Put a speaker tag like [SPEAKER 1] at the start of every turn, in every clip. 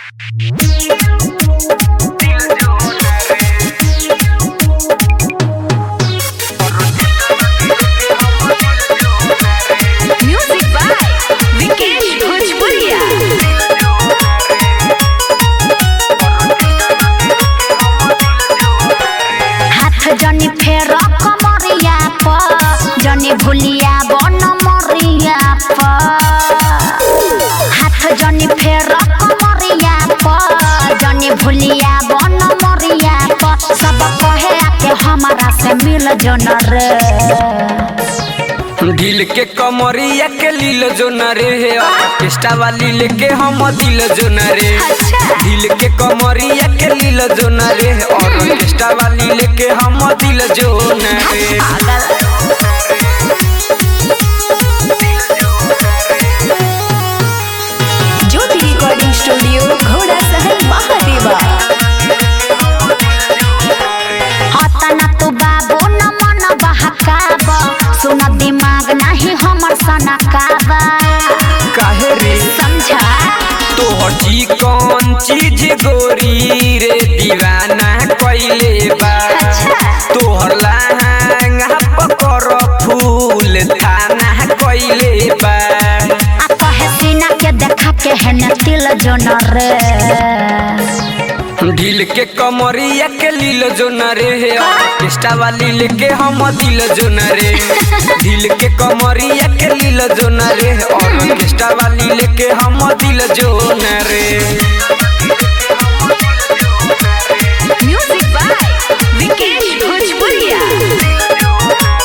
[SPEAKER 1] music by Vikesh भोजपुरिया
[SPEAKER 2] हाथ जनी फेर कमरिया पर जनी भुलिया बन मरिया पर हाथ जनी फेर कमरिया पर जनी भुलिया बन मरिया पर सब कहे आके हमारा से मिल जन रे
[SPEAKER 3] ढील के कमरिया के लील जो न रे हे ऑर्केस्ट्रा वाली लेके हम दिल जो न रे ढील के कमरिया के लील जो न रे और ऑर्केस्ट्रा वाली लेके हम दिल जो न रे
[SPEAKER 1] ज्योति रिकॉर्डिंग स्टूडियो घोड़ा सहल महादेवा
[SPEAKER 2] हतना तू बाबू न मन बहकाब सुन दिमाग नहीं हमर सनकाब
[SPEAKER 3] काहे रे
[SPEAKER 2] समझा
[SPEAKER 3] तोहर जी कौन चीज गोरी रे दीवाना कइले बा तोहर लहंगा पकर फूल थाना कइले बा
[SPEAKER 2] आ कहे सीना के देखा के है न तिल जोन रे
[SPEAKER 3] ढील के कमरिया के लील जो न रे हे ऑर्केस्ट्रा वाली लेके हम दिल जो न रे ढील के कमरिया के लील जो न रे और ऑर्केस्ट्रा वाली लेके हम दिल जो न रे
[SPEAKER 1] म्यूजिक बाय विकेश भोजपुरिया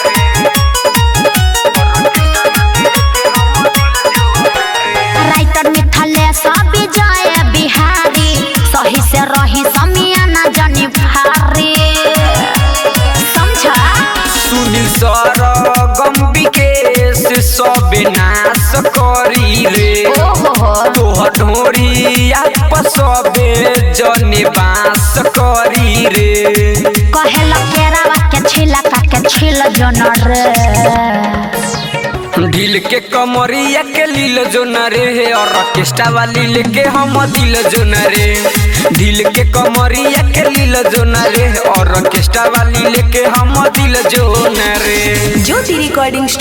[SPEAKER 2] राइटर मिथले सब जय बिहारी सही से रही समियाना जनी भारी समझा
[SPEAKER 3] सुनील सर गम विकेश सब नाश करी रे
[SPEAKER 2] ओहो
[SPEAKER 3] तोहर ढोरिया पर सबे जने बास करी रे
[SPEAKER 2] कहेला केरावा के छिला के छिल जोन रे
[SPEAKER 3] ढील के कमरिया के लील जो न रे हे और ऑर्केस्ट्रा वाली लेके हम दिल जो न रे ढील के कमरिया के लील जो न रे और ऑर्केस्ट्रा वाली लेके हम दिल जो न रे
[SPEAKER 1] ज्योति रिकॉर्डिंग